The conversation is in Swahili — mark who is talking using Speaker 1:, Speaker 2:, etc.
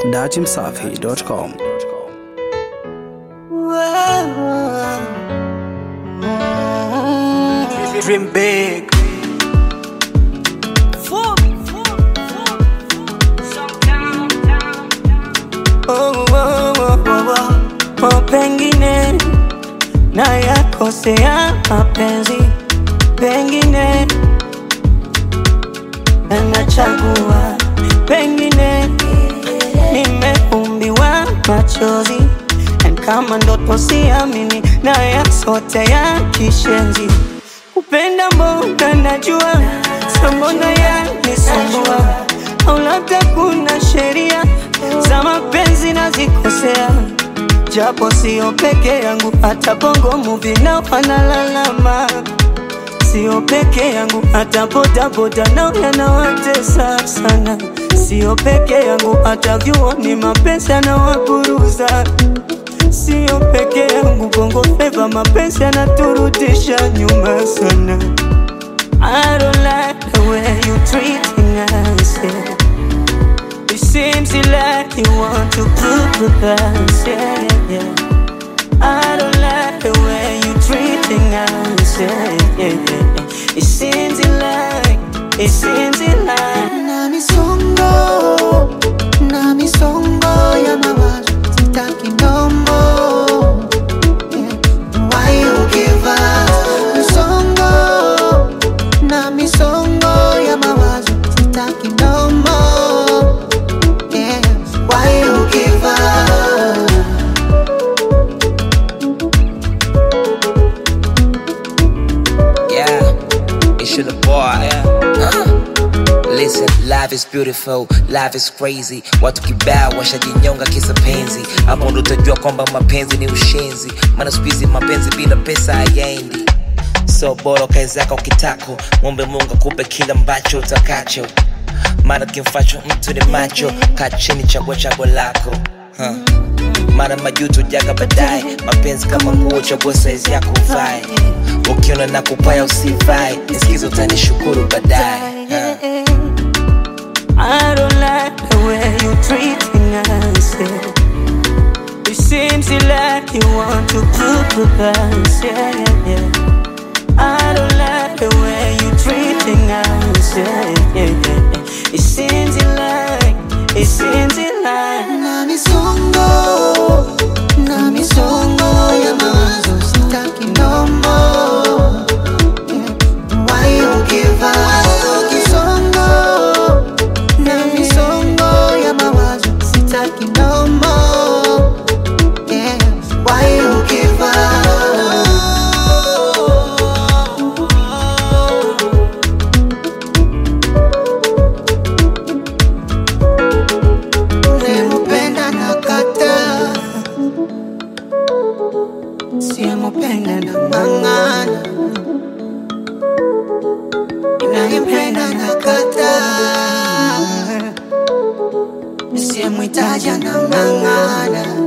Speaker 1: datimsafi.com.
Speaker 2: Dream big. Oh, oh, oh, oh, oh. Oh, pengine na yakosea mapenzi, pengine anachagua, pengine nimeumbiwa machozi, and kama ndoto siamini, na yasote ya kishenzi, kupenda mbona najua, sambona yanisumbua, au labda kuna sheria za mapenzi nazikosea japo sio peke yangu, hata bongo movie nao wanalalama. Sio peke yangu, hata bodaboda nao yanawatesa sana. Sio peke yangu, hata vyuoni mapenzi yanawaburuza. Sio peke yangu, bongo flava mapenzi yanaturudisha nyuma sana. I don't like the way you treating us, yeah. It seems like you want to prove with us, yeah, yeah, yeah. I don't like the way you treating us, yeah, yeah, yeah, yeah. It seems like, it seems like
Speaker 3: na misongo na misongo ya mawazo sitaki ndombo Yeah. Why you give up? misongo na misongo ya mawazo sitaki ndombo Yeah. Why you give up?
Speaker 4: Yeah, it's your boy. Uh. Listen, life is beautiful, life is crazy. Watu kibao washajinyonga kisa penzi, hapo ndo utajua kwamba mapenzi ni ushenzi. Maana siku hizi mapenzi bila pesa hayaendi. So bora kae zako kitako, mwombe Mungu akupe kila ambacho utakacho. Maana kimfacho mtu ni macho, kaa chini, chagua chaguo lako huh. Mara majuto jaga baadaye, mapenzi kama nguo, chagua saizi yako uvae. Ukiona na kupaya usivae, nisikize utanishukuru baadaye huh.
Speaker 2: I don't like the way you treating us. Yeah. It seems like you want to prove with us. Yeah, yeah, yeah. I don't like the way you treating us. Yeah, yeah, yeah, yeah. It seems like, it seems like.
Speaker 3: na misongo na misongo ya mawazo sitaki ndombo Yeah. Why you give up? Kisongo na misongo ya mawazo sitaki ndombo Yeah. Why you give up? Unayempenda nakata, siyempenda nang'ang'ana. Ninayempenda nakata, siyemhitaji anang'ang'ana.